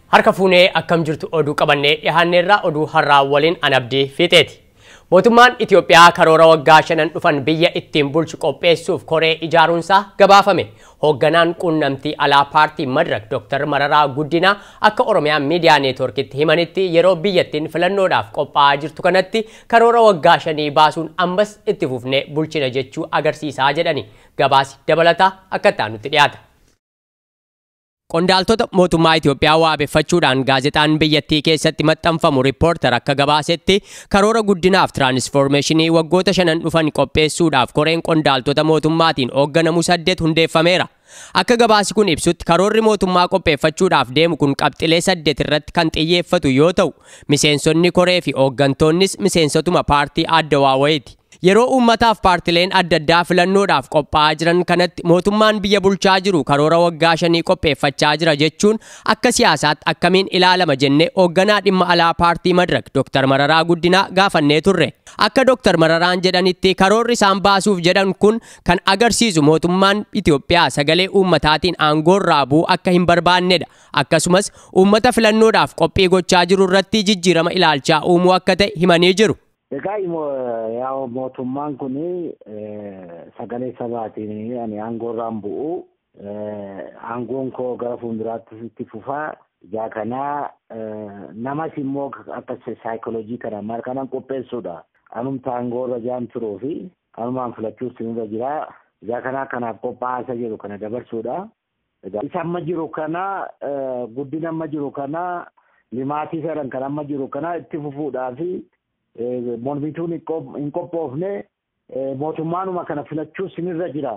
Harka fuunee akkam jirtu oduu qabannee dhiyaanneerraa oduu har'aa waliin anabdii fiixeeti. Mootummaan Itoophiyaa karoora waggaa shanan dhufan biyya ittiin bulchu qopheessuuf koree ijaaruunsaa gabaafame. Hoogganaan quunnamtii alaa paartii Madirak Dr. Mararaa Guddinaa akka Oromiyaa miidiyaa neetworkitti himanitti yeroo biyyattiin filannoodhaaf qophaa'aa jirtu kanatti karoora waggaa shanii baasuun ammas itti fufnee bulchina jechuu agarsiisaa jedhani. Gabaasi dabalataa akka itti dhiyaata. Qondaaltota mootummaa Itoophiyaa waabeffachuudhaan gaazexaan biyyattii keessatti maxxanfamu riippoortar akka gabaasetti karoora guddinaaf tiraanisfoormeeshinii waggoota shanan dhufan qopheessuudhaaf koreen qondaaltota mootummaatiin hoogganamu saddeet hundeeffameera. Akka gabaasi kun ibsutti karoorri mootummaa qopheeffachuudhaaf deemu kun qabxilee saddeet irratti kan xiyyeeffatu yoo ta'u, miseensonni koree fi hooggantoonnis miseensotuma paartii adda waawayiiti. Yeroo uummataaf paartileen adda addaa filannoodhaaf qophaa'aa jiran kanatti mootummaan biyya bulchaa jiru karoora waggaa shanii qopheeffachaa jira jechuun akka siyaasaatti akkamiin ilaalama jennee hoogganaa dhimma alaa paartii Madirak Dr. Mararaa Guddinaa gaafannee turre. Akka Dr. Mararaan jedhanitti karoorri isaan baasuuf jedhan kun kan agarsiisu mootummaan Itoophiyaa sagalee uummataatiin aangoorraa bu'uu akka hin barbaannedha. Akkasumas uummata filannoodhaaf qophii gochaa jiru irratti jijjiirama ilaalchaa uumuu akka ta'e himanii jiru. Egaa yaa mootummaan kun sagalee sabaatiin ani aangoorraan bu'u aangoon koo gara fuulduraatti itti fufaa ijaa kanaa namas immoo akka saayikoloojii kana maal kanan qopheessuudha. Anumta aangoorra jaan turuu fi anumaan filachuus sinirra jira. Ijaa kanaa kanaaf qophaa'aa jiru kana dabarsuudha. Isa amma jiru kana guddina amma jiru kana limaatii fedhan kan amma jiru kana itti fufuudhaa fi mormituun hin qophoofne mootummaanuma kana filachuu sinirra jira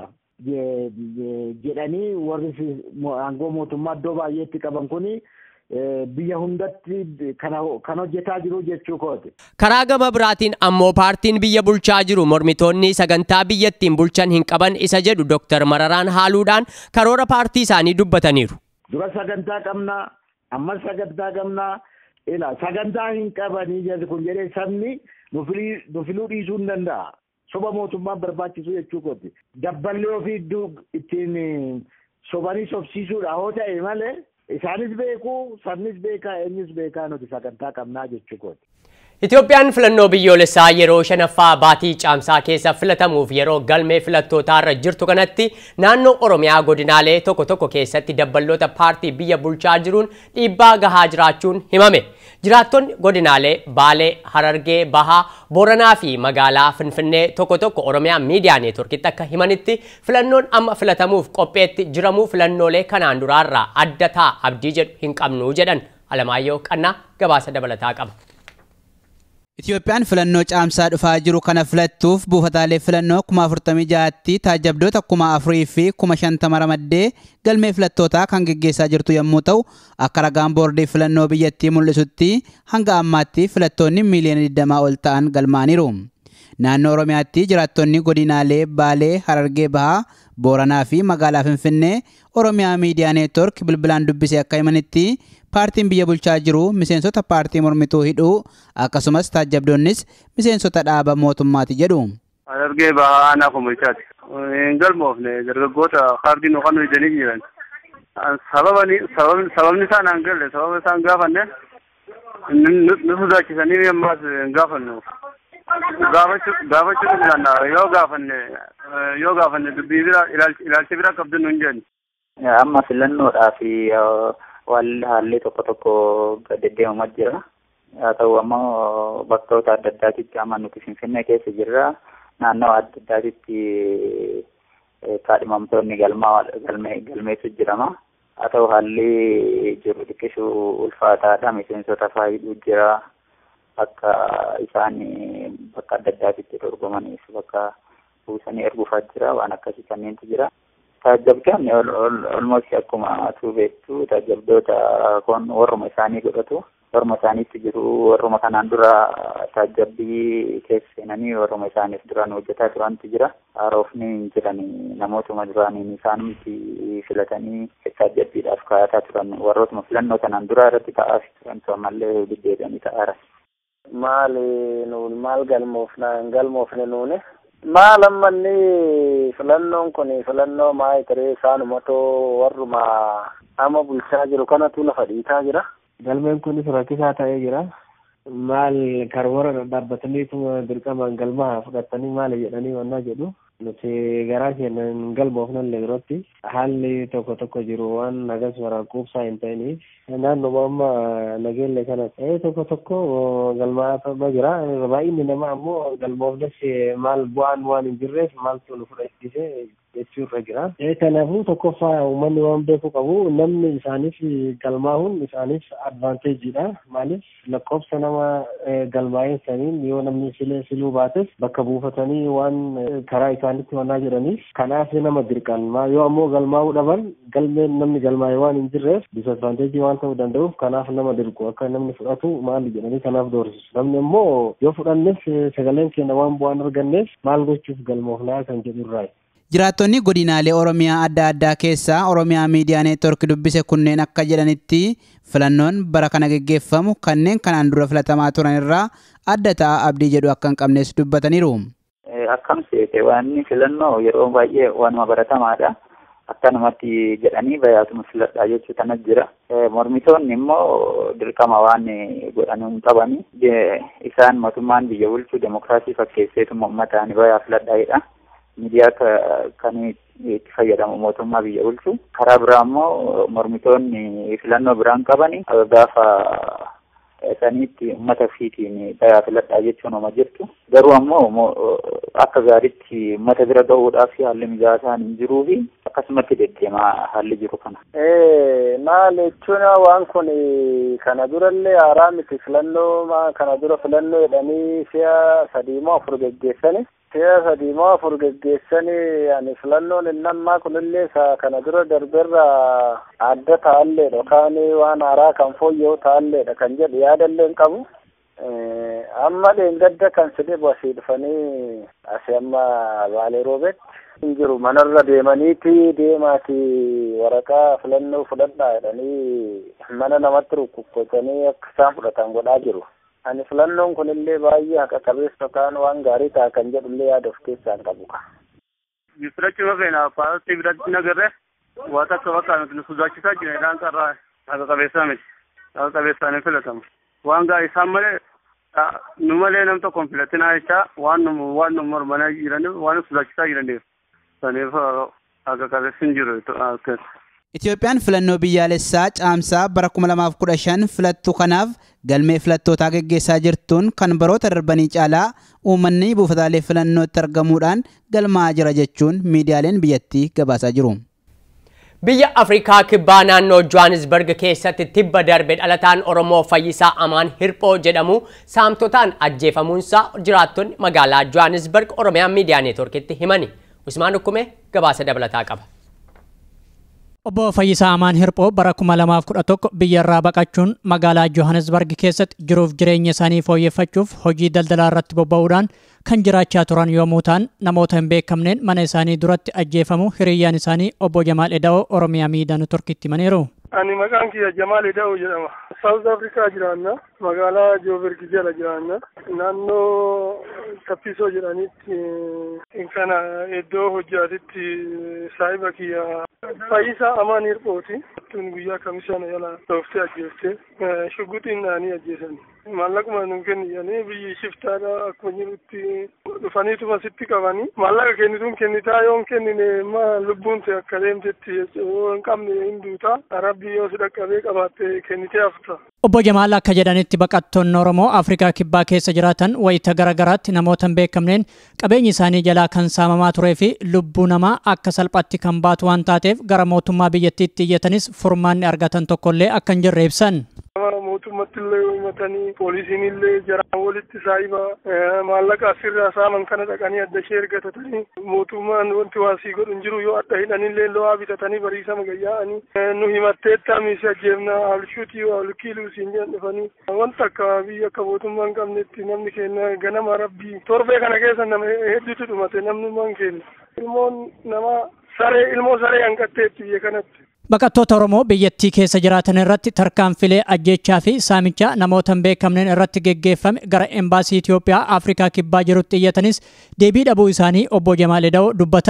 jedhanii warri aangoo mootummaa iddoo baay'eetti qaban kuni biyya hundatti kan hojjetaa jiru jechuu kooti. Karaa gama biraatiin ammoo paartiin biyya bulchaa jiru mormitoonni sagantaa biyyattiin bulchan hin qaban isa jedhu Dr. Mararaan haaluudhaan karoora paartii isaanii dubbataniiru. Dura sagantaa qabna ammas sagantaa qabna ila sagantaa hin qabanii jedhu kun jedhee sabni nu filuu dhiisuu hin danda'a. Soba mootummaan barbaachisu jechuu kooti. Dabballee ofii iddoo ittiin sobanii sobsiisuudha hoo ta'e malee isaanis beeku sabnis beekaa eenyus beekaa nuti sagantaa qabnaa jechuu kooti. Itoophiyaan filannoo biyyoolessaa yeroo shanaffaa baatii caamsaa keessa filatamuuf yeroo galmee filattootaarra jirtu kanatti naannoo Oromiyaa godinaalee tokko tokko keessatti dabballoota paartii biyya bulchaa jiruun dhiibbaa gahaa jiraachuun himame. Jiraattonni godinaalee Baalee, Harargee, Bahaa, Booranaa fi magaalaa Finfinnee tokko tokko Oromiyaa miidiyaa neetworkitti akka himanitti filannoon amma filatamuuf qopheetti jiramuu filannoolee kanaan duraarraa adda ta'a abdii jedhu hin qabnu jedhan Alamaayyoo Qannaa gabaasa dabalataa qaba. Itoophiyaan filannoo caamsaa dhufaa jiru kana filattuuf buufataalee filannoo kuma afurtamii ja'aatti taajabdoota kuma afurii fi kuma shantama ramaddee galmee filattootaa kan geggeessaa jirtu yommuu ta'u akka ragaan boordii filannoo biyyattii mul'isutti hanga ammaatti filattoonni miiliyoona 20 ol ta'an galmaaniiru. Naannoo Oromiyaatti jiraattonni godinaalee Baalee, Harargee Bahaa, Booranaa fi magaalaa Finfinnee Oromiyaa Miidiyaa Neetwork bilbilaan dubbisee akka himanitti paartiin biyya bulchaa jiru miseensota paartii mormituu hidhuu akkasumas taajabdoonnis miseensota dhaaba mootummaati jedhu. Harargee bahaa aanaa komolchaati. Hin galmoofne dargaggoota kaardii nu kan hidhanii jiran. Sababni isaan aan galle sababa isaan gaafanne nu sodaachisanii ammaas hin gaafannu. Gaafachuu danda'a yoo gaafanne yoo gaafanne dubbii bira ilaalcha bira qabdu nu hin jennu. Amma filannoodhaaf haalli tokko tokko deddeemamaa jira. Haa ta'u ammoo bakkoota adda addaatitti amma nuti Finfinnee keessa jirra. Naannoo adda addaatitti kaadhimamtoonni galmaa galmeessu jirama. Haa ta'u haalli jiru xiqqishuu ulfaataadha. Miseensota faayiduu jira. Akka isaan bakka adda addaatitti dorgomaniif bakka buusanii erguufaa jira. Waan akkasii kanneentu jira. Taajabdoonni olmoos akkuma atuu beektu taajabdoota kun warruma isaanii godhatu. Warruma isaaniitti jiru warruma kanaan dura taajabbii keessa seenanii warruma isaaniif duraan hojjetaa turantu jira. Haarofni hin jirani namootuma duraaniin isaanumti filatanii taajabbiidhaaf kaayataa turan warrootuma filannoo kanaan dura irratti ta'aa turantu ammallee deddeebi'anii ta'aara. Maali nuun maal galmoofna hin galmoofne nuuni? maal ammanni filannoon kun filannoo maayii taree isaanumatoo warruma amma bulchaa jiru kanatu lafa dhiitaa jira. galmeen kunis rakkisaa ta'ee jira. Maal karoora dhaabbataniituma dirqamaan galmaa fudhatanii maali jedhanii wannaa jedhu. Nuti garaa keenya hin galmoofnallee yerootti haalli tokko tokko jiru waan nagas waraaquubsaa hin ta'iniif naannuma amma nageelle kana ta'ee tokko tokko galmaatama jira. Baay'inni nama ammoo galmoofnes maal bu'aan waan hin jirreef maaltu nu fudhachiise jechuu irra jira. Kanaafuu tokkoffaa uummanni waan beekuu qabu namni isaaniif galmaa'uun isaaniif advaanteejiidha. Maaliif lakkoofsa nama galmaa'een saniin yoo namni silee siluu baates bakka buufatanii waan karaa isaanitti wannaa jedhaniif kanaaf nama dirqan yoo ammoo galmaa'uu dhaban galmeen namni galmaa'e waan hin jirreef disadvaanteejii waan ta'uu danda'uuf kanaaf nama dirqu akka namni fudhatu maali jedhanii kanaaf doorsisu. Namni immoo yoo fudhannes sagaleen keenya waan bu'aan arganneef maal gochuuf galmoofnaa kan jedhu irraayi. Jiraattonni godinaalee Oromiyaa adda addaa keessaa Oromiyaa Miidiyaa Neetwork dubbise kunneen akka jedhanitti filannoon bara kana geggeeffamu kanneen kanaan dura filatamaa turan irraa adda ta'a abdii jedhu akka hin qabnes dubbataniiru. Akkam seete waan filannoo yeroo baay'ee waanuma baratamaadha. Akkanumatti jedhanii bayaatuma filadhaa jechuu kanas jira. Mormitoonni immoo dirqama waan godhanii hin qabani. Isaan mootummaan biyya bulchuu demokiraasii fakkeesseetuma uummataan bayaa filadhaa'edha. miidiyaa kan itti fayyadamu mootummaa biyya bulchu karaa biraa immoo mormitoonni filannoo biraan qaban gaafa saniitti uummata ofiitiin bayaa filadhaa jechuun oma jirtu garuu ammoo akka gaariitti uummata bira ga'uudhaaf haalli mijaasaan hin jiruu fi akkasumatti deddeemaa haalli jiru kana. Maal jechuun waan kun kana durallee haaraa miti filannoo kana dura filannoo jedhanii si'a sadii moo afur geggeessani. si'a sadii moo afur geggeessanii ani filannoon inni ammaa kunillee isa kana dura darberra adda ta'alleedha yookaan waan haaraa kan fooyya'u ta'alleedha kan jedhu yaadallee hin qabu. Amma dheengadda kan sidhibu asii dhufanii asii amma baalee roobetti hin jiru manarra deemaniiti deemaati waraqaa filannoo fudhadhaa jedhanii mana namatti rukkukkotanii akka isaan fudhatan godhaa jiru. ani filannoon kunillee baay'ee haqa qabeessa yookaan waan gaarii ta'a kan jedhullee yaada of keessaa hin qabu. Filachuu feena paartii biratti nagarre waa takka bakka nuti nu sodaachisaa jira isaan qarraa haqa qabeessaa miti. Haqa qabeessaan hin filatamu. Waan gaarii isaan malee nu malee nam tokko hin filatinaa jecha waan nu waan nu mormanaa jiraniif waan nu sodaachisaa jiraniif. Saniif haqa qabeessi hin jiru. Itoophiyaan filannoo biyyaalessaa caamsaa bara 2015 filattu kanaaf galmee filattootaa geggeessaa jirtuun kan baroota darbanii caalaa uummanni buufataalee filannootti argamuudhaan galmaa'aa jira jechuun miidiyaaleen biyyattii gabaasaa jiru. Biyya Afrikaa kibbaa naannoo Johannesburg keessatti tibba darbe dhalataan Oromoo Fayyisaa Amaan Hirphoo jedhamu saamtotaan ajjeefamuunsaa jiraattonni magaalaa Johannesburg Oromiyaa Miidiyaa Neetworkitti himani. Usmaan Ukkume gabaasa dabalataa qaba. Obbo Fayyisaa Amaan Hirphoo bara 2011 biyyarraa baqachuun magaalaa Johannesburg keessatti jiruuf jireenya isaanii fooyyeffachuuf hojii daldalaa irratti bobba'uudhaan kan jiraachaa turan yommuu ta'an namoota hin beekamneen mana isaanii duratti ajjeefamu hiriyyaan isaanii obbo Jamaal Eda'oo Oromiyaa Miidiyaa Neetworkitti himaniiru. Ani maqaan kiyya Jamaal Eda'oo jedhama. Saawuz Afrikaa jiraanna. Magaalaa Joobergi jala jiraanna. Naannoo Tappisoo jedhanitti kana iddoo hojjaatitti saahiba kiyya Fayyisaa Amaan Hirphooti. Tun guyyaa kamisana yala dhooftee ajjeeftee shugguxiin naanii ajjeesan. Maallaquma nu kenniyanii biyyi shiftaadha akkuma jirutti dhufaniituma sitti qabanii maallaqa kennituun kennitaa yoo hin kennine ma lubbuun ta'e akka deemtetti yoo hin qabne hin duuta rabbi yoo si dhaqqabee qabaatte kennitee hafta. Obbo Jamaal akka jedhanitti baqattoonni Oromoo Afrikaa Kibbaa keessa jiraatan wayita garaagaraatti namoota hin beekamneen qabeenyi isaanii jalaa kan saamamaa turee fi lubbuu namaa akka salphaatti kan baatu waan taateef gara mootummaa biyyattiitti iyyatanis furmaanni argatan tokkollee akka hin jirre ibsan. mootummatti illee himatanii poolisiin illee jaraan walitti saahiba maallaqa asirraa saaman kana dhaqanii adda ishee ergatatanii mootummaan wanti waa sii godhu hin jiru yoo adda hidhanillee lo'aa bitatanii bariisama gayyaa'anii nu himatteetta miisi ajjeefna alshuutii alkiiluu siin jedhan dhufanii wanta akka biyya akka mootummaa hin qabnetti namni keenya ganama rabbii torbee kana keessa nama hedduutu dhumate namni man keenya ilmoon nama saree ilmoo saree hanqatteetti biyya kanatti. Baqattoota Oromoo biyyattii keessa jiraatan irratti tarkaanfilee ajjechaa fi saamichaa namoota hin beekamneen irratti geggeeffame gara embaasii Itoophiyaa Afrikaa Kibbaa jirutti iyyatanis deebii dhabuu isaanii obbo Jamaal Eda'oo dubbatan.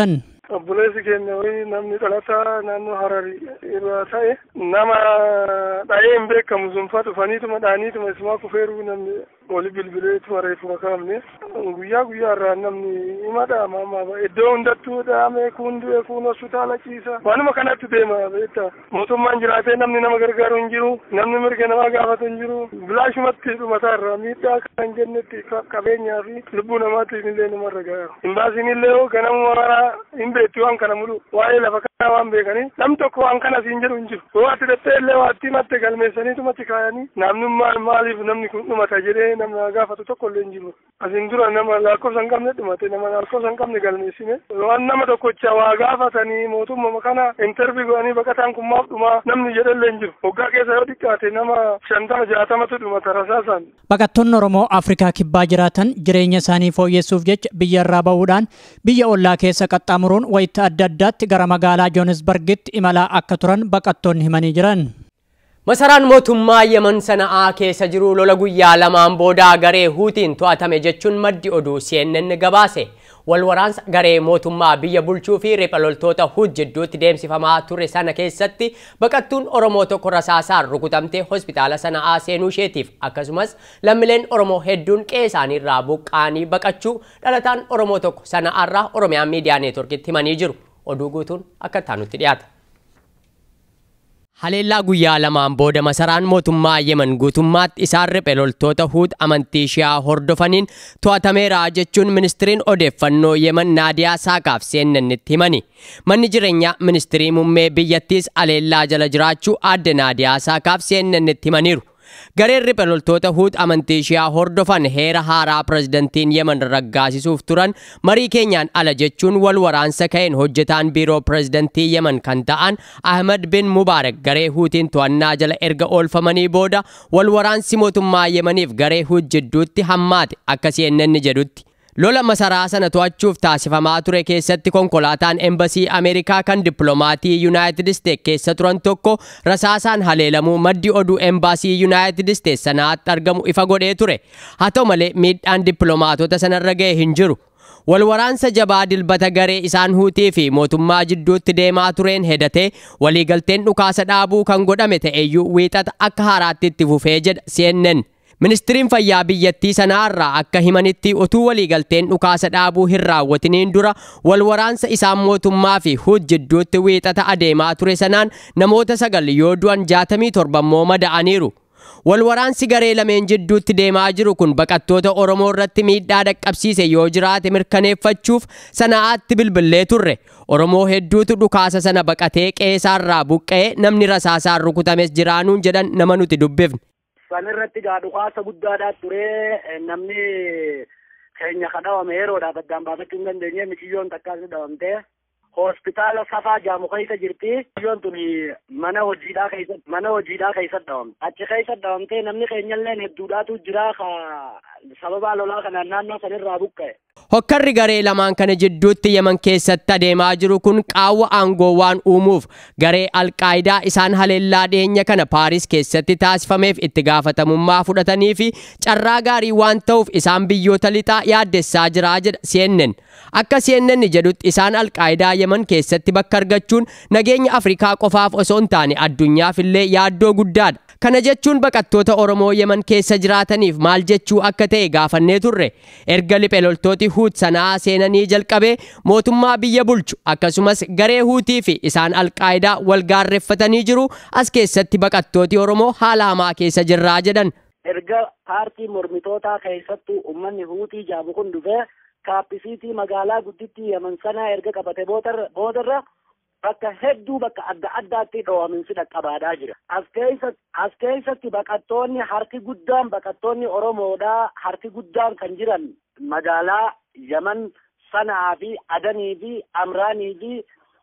obboleessi keenya wayii namni dhalataa naannoo hararii irraa ta'e nama dha'ee hin beekamu sunfa dhufaniituma dha'aniituma isumaa kufeeruu namni wali bilbileetuma reefuma kaafne guyyaa guyyaa irraa namni hima dha'ama amma iddoo hundattuu dha'ame kun du'e kun hospitaala ciisa waanuma kanatti deema beekta mootummaan jiraatee namni nama gargaaru hin jiru namni mirga namaa gaafatu hin jiru bilaashumatti dhumataa irraa miidhaa kan jennetti qabeenyaa fi lubbuu namaatiif illee namarra ga'a imbaasiin illee ganamuma maraa hin beektu waan kana mulu waa'ee lafa kanaa waan beekanii nam tokko waan kana siin jedhu hin jiru yoo ati dhattee illee waatti matte galmeessaniitumatti kaayanii namnummaan maaliif namni kun dhumata jedhee nama gaafatu tokko illee hin jiru asin dura nama lakkoofsa hin qabne dhumate nama lakkoofsa hin qabne galmeessine waan nama tokkocha waa gaafatanii mootummaa kana intervii godhanii baqataan kun maaf dhumaa namni jedhe illee hin jiru waggaa keessa yoo xiqqaate nama shantama jaatamatu dhumata rasaasaan. Baqattoonni Oromoo Afrikaa kibbaa jiraatan jireenya isaanii fooyyessuuf jecha biyya irraa ba'uudhaan biyya ollaa keessa qaxxaamuruun wayita adda addaatti gara magaalaa Joonisbargitti imalaa akka turan baqattoonni himanii jiran. Masaraan mootummaa Yemen sana'aa keessa jiru lola guyyaa lamaan boodaa garee Huutiin to'atame jechuun maddi oduu CNN gabaase. Wal waraansa garee mootummaa biyya bulchuu fi ripha loltoota Huut jidduutti deemsifamaa ture sana keessatti baqattuun Oromoo tokko rasaasaan rukutamtee hospitaala sana'aa seenuu isheetiif akkasumas lammileen Oromoo hedduun qe'ee isaaniirraa buqqaanii baqachuu dhalataan Oromoo tokko sana'aarraa Oromiyaan miidiyaa neetworkitti himanii jiru. Oduu guutuun akka taanutti dhiyaata. Haleellaa guyyaa lamaan booda masaraan mootummaa Yemen guutummaatti isaan riphee loltoota Huut amantii Shiyaa hordofaniin to'atameera jechuun ministiriin odeeffannoo Yemen Naadiyaa Saaqaaf CNNitti himani. Manni jireenyaa ministirii muummee biyyattiis haleellaa jala jiraachuu aadde Naadiyaa Saaqaaf CNNitti himaniiru. Gareen riphee loltoota Huut amantii Shiyaa hordofan heera haaraa pirezidantiin Yemen raggaasisuuf turan marii keenyaan ala jechuun wal waraansa ka'een hojjetaan biiroo pirezidantii Yemen kan ta'an Ahmed bin Mubaarak garee Huutiin to'annaa jala erga oolfamanii booda wal waraansi mootummaa Yemeniif garee Huut jidduutti hammaate akka CNN jedhutti. Lola masaraa sana to'achuuf taasifamaa ture keessatti konkolaataan embasii Ameerikaa kan dippiloomatii Yuunaayitid Isteet keessa turan tokko rasaasaan haleelamuu maddi oduu embasii Yuunaayitid Isteet sanaatti argamu ifa godhee ture. Haa ta'u malee miidhaan dippiloomaatota sanarra ga'e hin jiru. Wal waraansa jabaa dilbata garee isaan huutii fi mootummaa jidduutti deemaa tureen hedatee waliigalteen dhukaasa dhaabuu kan godhame ta'eyyuu wiixata akka haaraatti itti fufee jedha CNN. Ministiriin fayyaa biyyattii sanaarraa akka himanitti utuu waliigalteen dhukaasa dhaabuu hin raawwatiniin dura wal waraansa isaan mootummaa fi Huut jidduutti wiixata adeemaa ture sanaan namoota sagal yoo du'an jaatamii torba immoo mada'aniiru. Wal waraansi garee lameen jidduutti deemaa jiru kun baqattoota Oromoo irratti miidhaa dhaqqabsiise yoo jiraate mirkaneeffachuuf sana'aatti bilbilee turre. Oromoo hedduutu dhukaasa sana baqatee qeesaarraa buqqa'ee namni rasaasaan rukutames jiraanuun jedhan nama nuti dubbifne. San irratti gaa dhukaasa guddaadhaa ture namni keenya kadhawame yeroodhaaf addaan baafachuu hin dandeenye miciyyoon takkaas dhawamtee hospitaala safaa jaamu keessa jirti. Miciyyoon tun mana hojiidhaa keessa mana hojiidhaa keessa dhawamte. Achi keessa dhawamtee namni keenyallee hedduudhaatu jira sababa lolaa kanaan naannoo sanirraa buqqa'e. Hokkarri garee lamaan kana jidduutti Yemen keessatti adeemaa jiru kun qaawwa aangoo waan uumuuf garee Alqaayidaa isaan haleellaa dhiyeenya kana Paaris keessatti taasifameef itti gaafatamummaa fudhatanii fi carraa gaarii waan ta'uuf isaan biyyoota lixaa yaaddessaa jiraa jedha CNN. Akka CNN jedhutti isaan Alqaayidaa Yemen keessatti bakka argachuun nageenya Afrikaa qofaaf osoo hin taane addunyaaf illee yaaddoo guddaadha. Kana jechuun baqattoota Oromoo Yemen keessa jiraataniif maal jechuu akka ta'e gaafannee turre. Erga liphee loltooti Huut sanaa seenanii jalqabee mootummaa biyya bulchu akkasumas garee Huutii fi isaan Alqaayidaa wal gaarreeffatanii jiru as keessatti baqattooti Oromoo haala hamaa keessa jirraa jedhan. Erga paartii mormitootaa keessattuu uummanni Huutii jaamu kun dhufee kaappisiitii magaalaa guddittii Yemen sanaa erga qabate boodarra bakka hedduu bakka adda addaatti dhoominsi dhaqqabaadhaa jira. As keessa as keessatti baqattoonni harki guddaan baqattoonni Oromoodhaa harki guddaan kan jiran magaalaa Yaman Sanaa fi Adanii fi Amraanii fi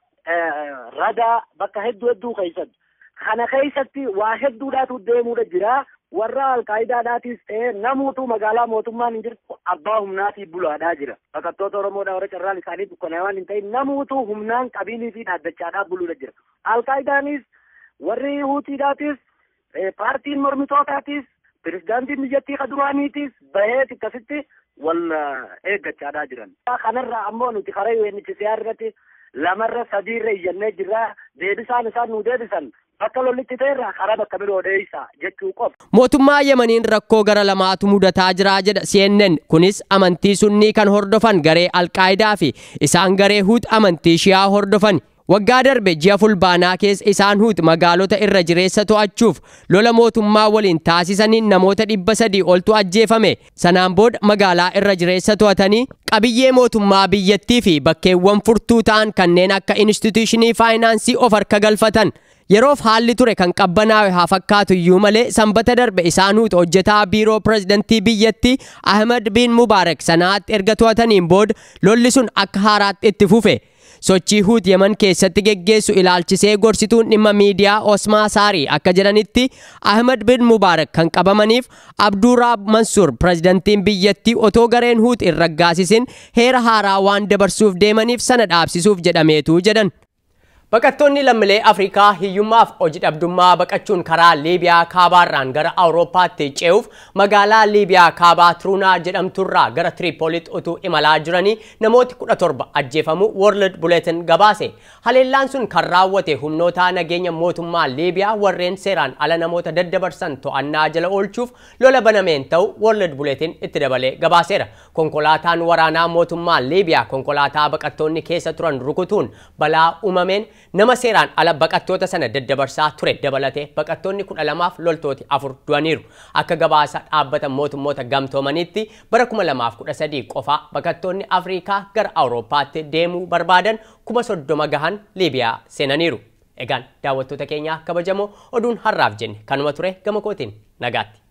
Radaa bakka hedduu hedduu keessatti. Kana keessatti waa hedduudhaatu deemuudha jira. warra alqaayidaadhaatis ta'e namuutu magaalaa mootummaan hin jirtu abbaa humnaatii bulaadhaa jira. Baqattoota Oromoodhaa warra carraan isaanii dukkanaa waan hin ta'in namuutu humnaan qabiilii fi dhaaddachaadhaa buluudha jira. Alqaayidaanis warri huutiidhaatis paartiin mormitootaatis pirezidaantiin biyyattii kaduraaniitis bahee akkasitti wal eeggachaadhaa jiran. Kanarraa ammoo nuti karaa UNHCR irratti lamarra sadiirra iyyannee jirra deebisaan isaan nu deebisan bakka lollitti ta'erra karaa bakka biroo dheeysa jechuu qofa. Mootummaa Yemaniin rakkoo gara lamaatu mudataa jira jedha CNN. Kunis amantii sunnii kan hordofan garee Alqaayidaa fi isaan garee Huut amantii Shiyaa hordofan. Waggaa darbe ji'a fulbaanaa keessa isaan Huut magaalota irra jireessa to'achuuf lola mootummaa waliin taasisaniin namoota dhibba sadii oltu ajjeefame. Sanaan booda magaalaa irra jireessa to'atanii qabiyyee mootummaa biyyattii fi bakkeewwan furtuu ta'an kanneen akka instituushinii faayinaansii of harka galfatan. Yeroof haalli ture kan qabbanaa'e haa fakkaatu iyyuu malee sanbata darbe isaan Huut hojjetaa biiroo pirezidantii biyyattii Ahmed bin Mubaarak sanaatti erga to'ataniin booda lolli sun akka haaraatti itti fufe. sochii huut yeman keessatti geggeessu ilaalchisee gorsituun dhimma miidiyaa osmaa saarii akka jedhanitti ahmed bin mubaarak kan qabamaniif abduuraab mansuur pirezidantiin biyyattii otoo gareen huut hin raggaasisin heera haaraa waan dabarsuuf deemaniif sana dhaabsisuuf jedhameetu jedhan Baqattoonni lammiilee Afrikaa hiyyummaaf hojii dhabdummaa baqachuun karaa Liibiyaa kaabaarraan gara Awurooppaatti ce'uuf magaalaa Liibiyaa kaabaa Turuunaa jedhamturraa gara Tiriipoolitti utuu imalaa jiranii namooti kudha torba ajjeefamu World Bulletin gabaase. Haleellaan sun kan raawwate humnoota nageenya mootummaa Liibiyaa warreen seeraan ala namoota daddabarsan to'annaa jala oolchuuf lola banameen ta'u World Bulletin itti dabalee gabaaseera. Konkolaataan waraanaa mootummaa Liibiyaa konkolaataa baqattoonni keessa turan rukutuun balaa uumameen nama seeraan ala baqattoota sana daddabarsaa ture dabalatee baqattoonni kudha lamaaf loltooti afur du'aniiru. Akka gabaasa dhaabbata mootummoota gamtoomaniitti bara kuma lamaaf kudha sadii qofaa baqattoonni Afrikaa gara Awurooppaatti deemuu barbaadan kuma soddoma gahan Liibiyaa seenaniiru. Egaan daawwattoota keenyaa kabajamoo oduun har'aaf jenne kanuma ture gama kootiin nagaatti.